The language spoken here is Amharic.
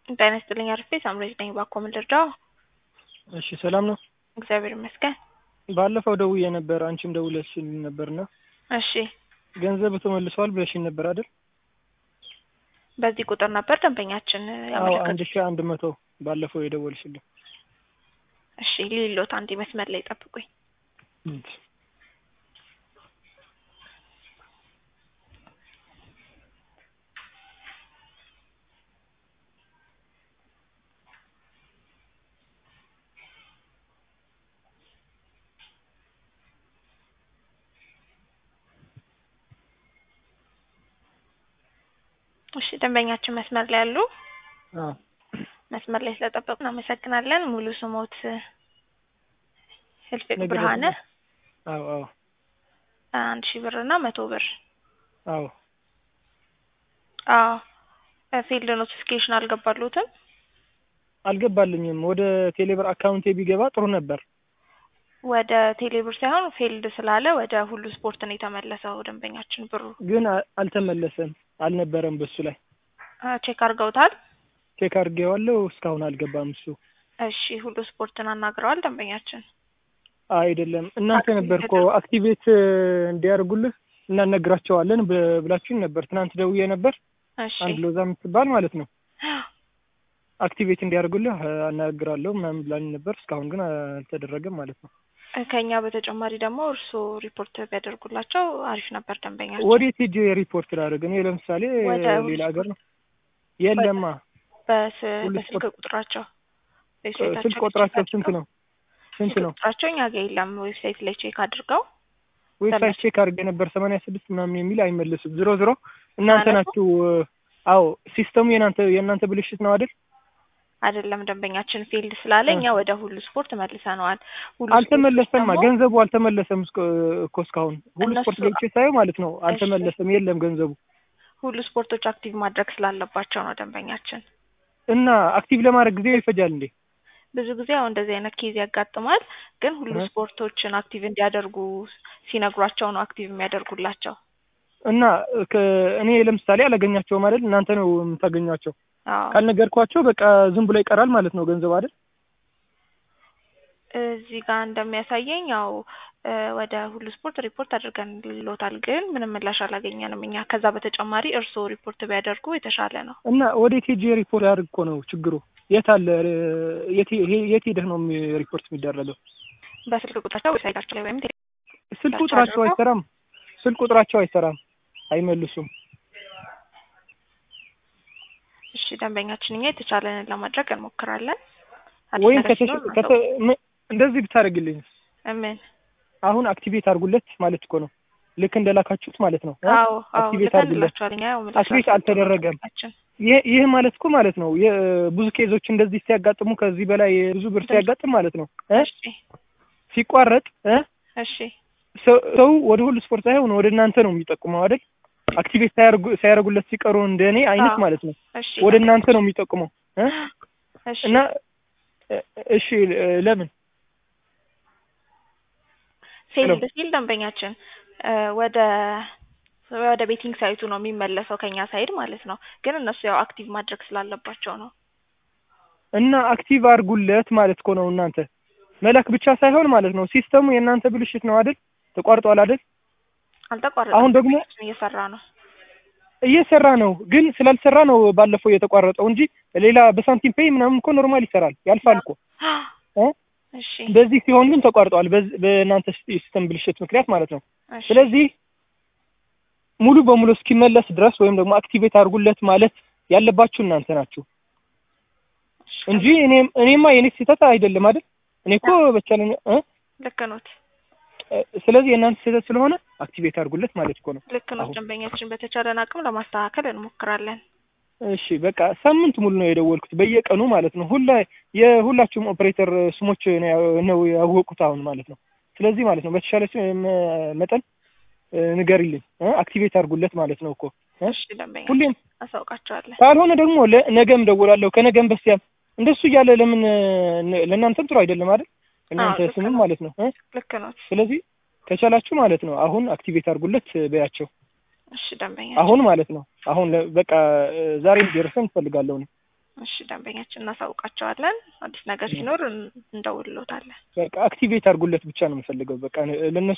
ጤና ይስጥልኝ አርፌ ሳምሬት ነኝ። ባኮ ምን ልርዳው? እሺ ሰላም ነው። እግዚአብሔር ይመስገን። ባለፈው ደውዬ ነበር፣ አንቺም ደውለሽልኝ ነበርና እሺ ገንዘብ ተመልሷል ብለሽኝ ነበር አይደል? በዚህ ቁጥር ነበር ደንበኛችን አዎ አንድ ያመለከቱት። ሺህ አንድ መቶ ባለፈው የደወልሽልኝ። እሺ ሊሎት አንዴ መስመር ላይ ጠብቁኝ። እሺ ደንበኛችን መስመር ላይ ያሉ አዎ መስመር ላይ ስለጠበቁ እናመሰግናለን። ሙሉ ስሞት ህልፍቅ ነገ ብርሃነ አዎ አዎ አንድ ሺህ ብር እና መቶ ብር አዎ አዎ ፊልድ ኖቲፊኬሽን አልገባሉትም። አልገባልኝም። ወደ ቴሌብር አካውንቴ ቢገባ ጥሩ ነበር። ወደ ቴሌብር ሳይሆን ፊልድ ስላለ ወደ ሁሉ ስፖርት ነው የተመለሰው ደንበኛችን ብሩ። ግን አ- አልተመለሰም፣ አልነበረም በሱ ላይ አ፣ ቼክ አድርገውታል። ቼክ አድርጌዋለሁ። እስካሁን አልገባም እሱ እሺ ሁሉ ስፖርትን አናግረዋል ደንበኛችን። አይደለም እናንተ አክቲቬት ነበር እኮ ተደርጎ- አክቲቬት እንዲያደርጉልህ እናነግራቸዋለን ብ- ብላችሁኝ ነበር። ትናንት ደውዬ ነበር። እሺ አንድ ሎዛ የምትባል ማለት ነው አክቲቬት እንዲያደርጉልህ አናግራለሁ ምናምን ብላኝ ነበር። እስካሁን ግን አልተደረገም ማለት ነው። ከኛ በተጨማሪ ደግሞ እርስዎ ሪፖርት ቢያደርጉላቸው አሪፍ ነበር ደንበኛችን። ወዴት ሄጄ ሪፖርት ላደርግ? እኔ ለምሳሌ ወደ ሁሉ ሌላ ሀገር ነው የለማ በስ ሁሉ በስልክ ስፖርት- ቁጥራቸው ስልክ ዌብሳይታቸው ቁጥራቸው ቼክ ስንት አድርገው- ነው? ስንት ስልክ ነው? ቁጥራቸው እኛ ጋር የለም። ዌብሳይት ላይ ቼክ አድርገው ዌብሳይት ቼክ አድርጌ ነበር ሰማንያ ስድስት ምናምን የሚል አይመልስም። ዝሮ ዝሮ እናንተ ማለት ነው? ናችሁ። አዎ ሲስተሙ የናንተ የእናንተ ብልሽት ነው አይደል? አይደለም ደንበኛችን ፊልድ ስላለ እ። እኛ ወደ ሁሉ ስፖርት መልሰነዋል። ሁሉ አልተመለሰማ ስፖርቶች ደግሞ ገንዘቡ አልተመለሰም እስከ- እኮ እስካሁን ሁሉ እነሱ- ስፖርት ገብቼ ሳየው ማለት ነው አልተመለሰም፣ የለም ገንዘቡ ሁሉ ስፖርቶች አክቲቭ ማድረግ ስላለባቸው ነው ደንበኛችን። እና አክቲቭ ለማድረግ ጊዜ ይፈጃል እንዴ? ብዙ ጊዜ አሁን እንደዚህ አይነት ኬዝ ያጋጥማል። ግን ሁሉ እ። ስፖርቶችን አክቲቭ እንዲያደርጉ ሲነግሯቸው ነው አክቲቭ የሚያደርጉላቸው። እና ከ- እኔ ለምሳሌ አላገኛቸውም አይደል? እናንተ ነው የምታገኟቸው። አዎ ካልነገርኳቸው በቃ ዝም ብሎ ይቀራል ማለት ነው ገንዘብ አይደል? እዚህ ጋር እንደሚያሳየኝ ያው እ፣ ወደ ሁሉ ስፖርት ሪፖርት አድርገን ልሎታል፣ ግን ምንም ምላሽ አላገኘንም እኛ። ከዛ በተጨማሪ እርስዎ ሪፖርት ቢያደርጉ የተሻለ ነው። እና ወዴት ሄጄ ሪፖርት ያድርግ እኮ ነው ችግሩ። የት አለ የት ሄ- የት ሄደህ ነው የሚ- ሪፖርት የሚደረገው? በስልክ ቁጥራቸው ዌብሳይታቸው ላይ ወይም ቴሌ- ስልክ ሰርች ቁጥራቸው አድርገው? አይሰራም። ስልክ ቁጥራቸው አይሰራም፣ አይመልሱም። እሺ ደንበኛችን እኛ የተቻለንን ለማድረግ እንሞክራለን። አዲስ ወይም ነገር ከተሽ ሲኖር ከተ ም- እንደዚህ ብታደርግልኝ ምን አሁን አክቲቬት አድርጉለት ማለት እኮ ነው። ልክ እንደላካችሁት ማለት ነው። እ? አዎ አዎ አክቲቬት አድርጉለት። ልከንላችኋል። እኛ ያው ምላሽ አክቲቬት አልተደረገም። አልሰጠንም። ይህ ይህ ማለት እኮ ማለት ነው የ- ብዙ ኬዞች እንደዚህ ሲያጋጥሙ ከዚህ በላይ ብዙ ብር ሲያጋጥም ማለት ነው እ? እሺ ሲቋረጥ እ? እሺ ሰው ሰው ወደ ሁሉ ስፖርት ሳይሆን ወደ እናንተ ነው የሚጠቁመው አይደል? አክቲቬት ሳያደርጉ ሳያደርጉለት ሲቀሩ እንደኔ አይነት አዎ። ማለት ነው እሺ ወደ እናንተ ነው የሚጠቁመው እ? እሺ እና እ- እሺ እ፣ ለምን ሴልድ ሲል ደንበኛችን እ፣ ወደ ወደ ቤቲንግ ሳይቱ ነው የሚመለሰው ከኛ ሳይድ ማለት ነው። ግን እነሱ ያው አክቲቭ ማድረግ ስላለባቸው ነው። እና አክቲቭ አድርጉለት ማለት እኮ ነው እናንተ መላክ ብቻ ሳይሆን ማለት ነው ሲስተሙ የእናንተ ብልሽት ነው አይደል? ተቋርጧል አይደል? አልተቋረጠም። አሁን ደግሞ እየሰራ ነው። እየሰራ ነው፣ ግን ስላልሰራ ነው ባለፈው የተቋረጠው እንጂ ሌላ በሳንቲም ፔይ ምናምን እኮ ኖርማል ይሰራል ያልፋል እኮ እ? እሺ በዚህ ሲሆን ግን ተቋርጧል፣ በዚ- በእናንተ ሲስተም ብልሽት ምክንያት ማለት ነው። እሺ ስለዚህ ሙሉ በሙሉ እስኪመለስ ድረስ ወይም ደግሞ አክቲቬት አድርጉለት ማለት ያለባችሁ እናንተ ናችሁ እሺ፣ እንጂ እኔም እኔማ የኔ ስህተት አይደለም አይደል? እኔ እኮ በቻለኝ እ? ልክ ኖት እ፣ ስለዚህ የእናንተ ስህተት ስለሆነ አክቲቬት አድርጉለት ማለት እኮ ነው። ልክ ኖት። አሁን ደንበኛችን በተቻለን አቅም ለማስተካከል እንሞክራለን። እሺ በቃ ሳምንት ሙሉ ነው የደወልኩት በየቀኑ ማለት ነው። ሁላ የሁላችሁም ኦፕሬተር ስሞች ነው ያው- ነው ያወቁት አሁን ማለት ነው። ስለዚህ ማለት ነው በተሻለ ስ- መ- መጠን እ፣ ንገሪልኝ እ፣ አክቲቬት አድርጉለት ማለት ነው እኮ እ? እሺ ደንበኛ ሁሌም አሳውቃቸዋለን። ካልሆነ ደግሞ ለ- ነገም ደውላለሁ ከነገም በስቲያም እንደሱ እያለ ለምን እ፣ ለእናንተም ጥሩ አይደለም አይደል? እናንተ ልክ ስምም ነው። ማለት ነው እ? ልክ ኖት። ስለዚህ ከቻላችሁ ማለት ነው አሁን አክቲቬት አድርጉለት በያቸው እሺ ደንበኛ አሁን ማለት ነው አሁን ለ- በቃ እ፣ ዛሬ እንዲደርሰን እፈልጋለሁ እኔ። እሺ ደንበኛችን እናሳውቃቸዋለን። አዲስ ነገር ሲኖር እንደውልሎታለን። በቃ አክቲቬት አድርጉለት ብቻ ነው የምፈልገው። በቃ ለእነሱ